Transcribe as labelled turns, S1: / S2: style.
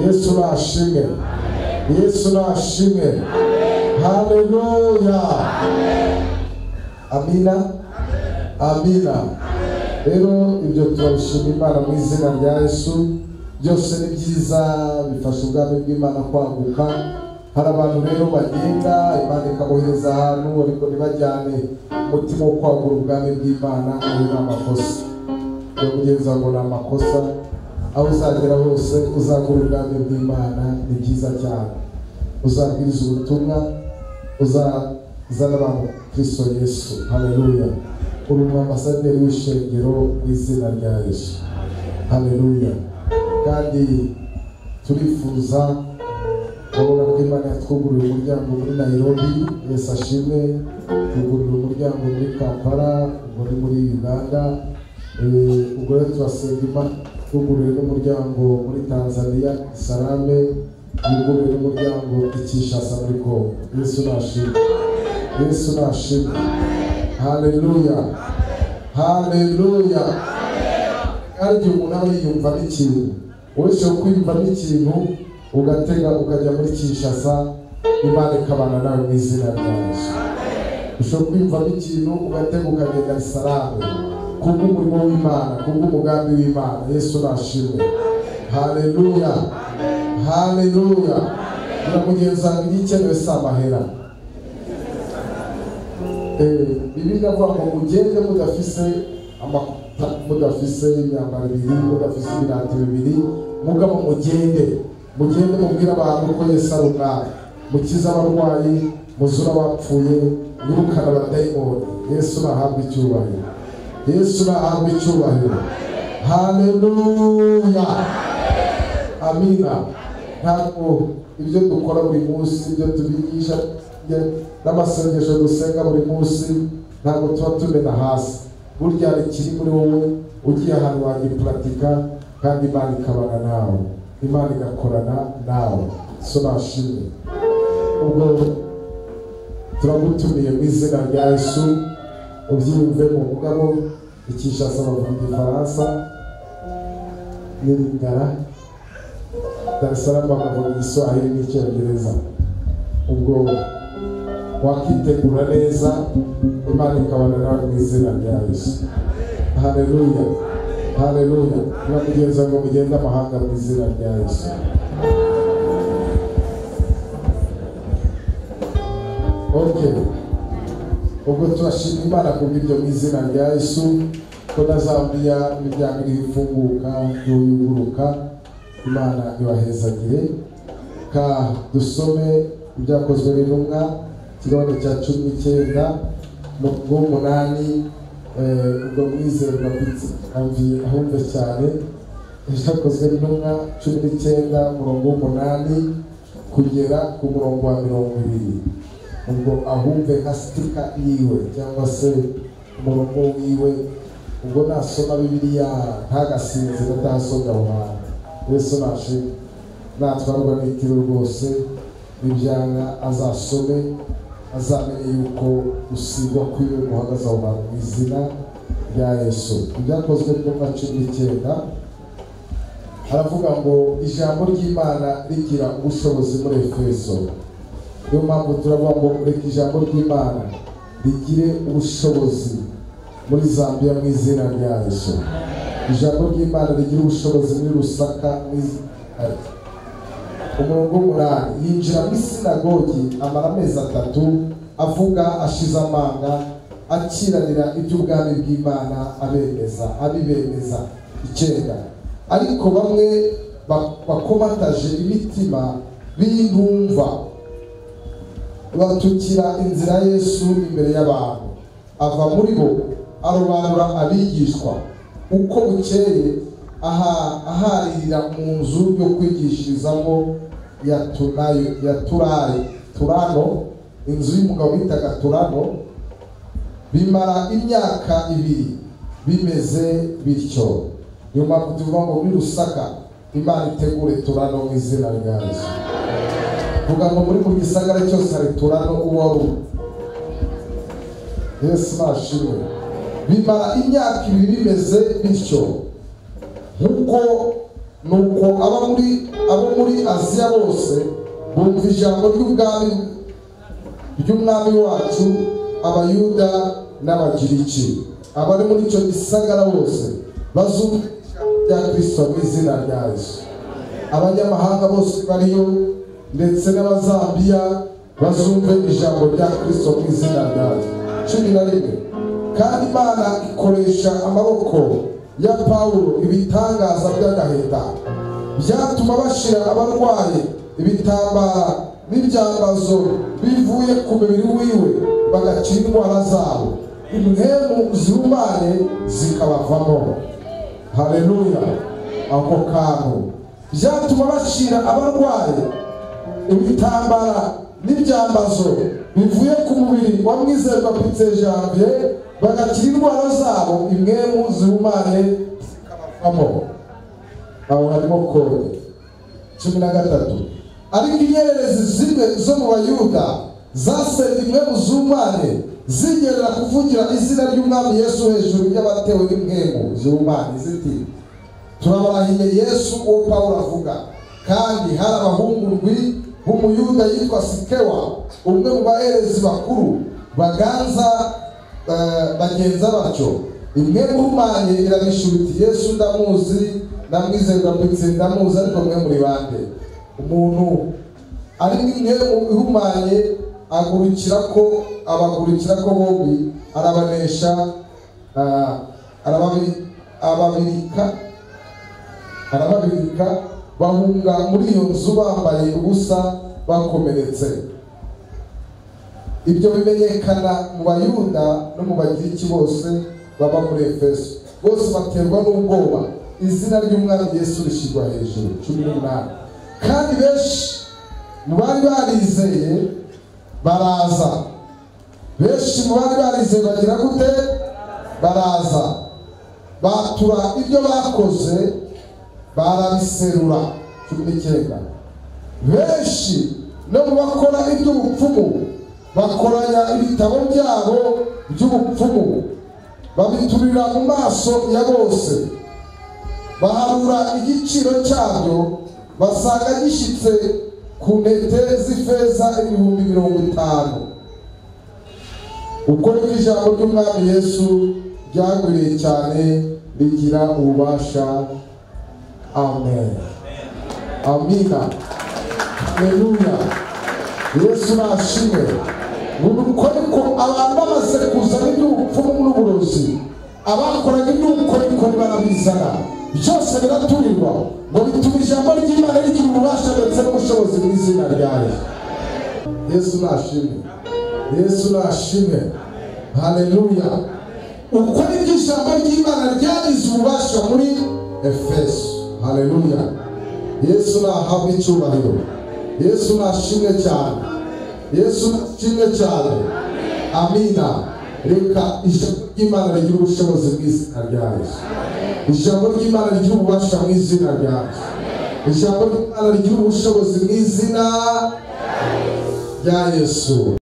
S1: yesu nashimwe yesu nashimwe haleluya amina amina rero ibyo turabishima imana mu izina rya yesu byose ni byiza bifasha ubwami bw'imana kwaguka hari abantu rero bagenda imana ikabohereza ahantu ariko ntibajyane umutima wo kwagura ubwami bw'imana aho ni amakosa yo kugeza ngo ni amakosa aho uzagera hose uzagura ubwami bw'imana ni byiza cyane uzabwiriza ubutumwa uzazana abantu kristo yesu haleluya uri mu ambasaderi w'ishengero mu izina rya yesu haleluya kandi turifuza urabona ko imana yatwugururiye umuryango muri nayirobi yesu ashimwe tugurira umuryango muri kampala ubwo ni muri uganda ubwo rero turasenga imana twugururiye n'umuryango muri tanzania salame yugururiye n'umuryango i kinshasa muri kongo yesu nashimwe yesu nashimwe haleluya haleluya kandi igihe umuntu aba yiyumva n'ikintu uretse kwiyumva n'ikintu ugatega ukajya muri kinshasa imana ikabana nawe mu izina rya yesu ushobora kwiyumvamo ikintu ugatega ukagenda isarame kubw'umurimo w'imana kubw'umugambi w'imana yesu nashimwe haleluya haleluya na mugenzi wawe igikenewe si amahera bibiliya avuga ngo mugende mudafise amakuta mudafise imyambaro ibiri mudafise ibirango bibiri mugabo mugende mugende mubwire abantu ko yesu ari umwami mukize abarwayi muzura abapfuye yirukana abadayimoni yesu nahabwe icyubahiro yesu nahabwe icyubahiro haleluya amina ntabwo ibyo dukora buri munsi ibyo tubigisha n'amasengesho dusenga buri munsi ntabwo tuba tumena hasi burya hari ikiri muri wowe ugiye ahantu wagipuratika kandi imana ikabana nawe imana igakorana nawe so nashimwe ubwo turagutumiye mu izina rya yesu ubyiyumve mu mugabo ikishasa bavuga igifaransa n'iringara dar es salaam bakavuga igiswahili n'icyongereza ubwo wakitegura neza imana ikabana nawe mu izina rya yesu haleluya haleluya turamugenza ngo mugende amahanga mu izina rya yesu okay ubwo turashima imana kubw'ibyo mu izina rya yesu ko ntazambia imiryango iriho ifunguka yuguruka imana ibahezagire ka dusome ibyakozwe n'intumwa ikibazo cya cumi n'icyenda umurongo w'umunani ubwo mwizerwa ahumve cyane ibyakozwe n'intumwa cumi n'icyenda umurongo w'umunani kugera ku murongo wa mirongo ibiri ubwo ahumve nka sitika yiwe cyangwa se umurongo wiwe ubwo nasoma bibiliya ntagasinzire atahasoga aho hantu yesu nashimwe natwarwa n'itiro rwose n'ibyanga azasome azamenye yuko usigwa kwiwe guhagaze aho hantu mu izina rya yesu ibyakozwe n'intumwa cumi n'icyenda haravuga ngo ijambo ry'imana rigira ubushobozi muri efeso niyo mpamvu turavuga ngo reka ijambo ry'imana rigire ubushobozi muri zambia mu izina rya yesu ijambo ry'imana rigira ubushobozi muri rusaka mu izina umurongo w'umunani yinjira muri sinagogi amara amezi atatu avuga ashize amanga akiranira iby'ubwami bw'imana abemeza abibemeza icyenda ariko bamwe bakomataje imitima b'intumva batukira inzira yesu imbere y'abantu ava muri bo arobanura abigishwa uko bukeye aharira mu nzu yo kwigishirizamo ya tunayo ya turari turano inzu y'umugabo bitaga turano bimara imyaka ibiri bimeze bityo niyo mpamvu tuvuga ngo muri rusaka imana itegure turano mu izina rya yesu vuga ngo muri mu gisagara cyose hari turano uwo ari uwo yesu nashimwe bimara imyaka ibiri bimeze bityo nk'uko ni uko aba muri abo muri aziya bose bumva ijambo ry'ubwami ry'umwami wacu abayuda n'abagiriki abari muri icyo gisagara bose bazumva ijambo rya kirisito mu izina rya yesu abanyamahanga bose bariyo ndetse n'abazambiya bazumve ijambo rya kirisito mu izina rya yesu cumi na rimwe kandi imana ikoresha amaboko ya pawulo ibitangaza by'agahinda byatuma bashira abarwayi ibitambara n'ibyambazo bivuye ku mubiri wiwe bagakira indwara zabo impemu zihumanye zikabavamo hareruya ako kantu byatuma bashira abarwayi ibitambara n'ibyambazo bivuye ku mubiri wa mwizerwa pitse janvier bagakira indwara zabo imwemu zihumanye zikabavamo aho harimo kode cumi na gatatu ariko inyererezi zimwe zo mu bayuda zasenda imwemu zihumanye zigerera kuvugira izina ry'umwami yesu hejuru y'abatewe n'imwemu zihumanye ziti turabarahiye yesu uwo pawulo avuga kandi hari abahungu ndwi b'umuyuda yitwa sikewa umwe mu baherezi bakuru baganza eh, bagenza batyo imwe muhumanye irabishubiti yesu ndamuzi ndamwizerwa ndetse ndamuzi ariko mwe muri bande umuntu ari imwe mu ihumanye agurikira ko abagurikira ko bombi arabanesha ah, arababi ababirika arababirika bahunga muri iyo nzu bambaye ubusa bakomeretse ibyo bimenyekana mu bayuda no mu bagiriki bose baba muri efeso bose baterwa n'ubwoba izina ry'umwami yesu rishyirwa hejuru cumi n'umunani kandi benshi mu bari barizeye baraza benshi mu bari barizeye bagira gute baraza batura ibyo bakoze barabiserura cumi n'icyenda benshi no mu bakora iby'ubupfumu bakoranya ibitabo byabo by'ubupfumu babiturira mu maso ya bose baharura igiciro cyabyo basanga gishyitse ku ntete z'ifeza ibihumbi mirongo itanu uko niko ijambo ry'umwami yesu ryagwiriye cyane rigira ububasha amen amina haleluya yesu nashimwe nuko ariko abantu bamaze kuzana iby'ubupfumu n'uburozi abakoraga iby'ubukorikori barabizana byose biraturirwa ngo bituma ijambo ry'imana rigira ububasha ndetse n'ubushobozi mu izina ryayo yesu nashimwe yesu nashimwe haleluya uko nibyo ijambo ry'imana ryagize ububasha muri efeso haleluya yesu nahabwa icyubahiro yesu nashimwe cyane yesu nashimwe cyane amina reka ijambo ry'imana rigira ubushobozi mu izina rya yesu ijambo ry'imana rigira ububasha mu izina rya yesu ijambo ry'imana rigira ubushobozi mu izina rya yesu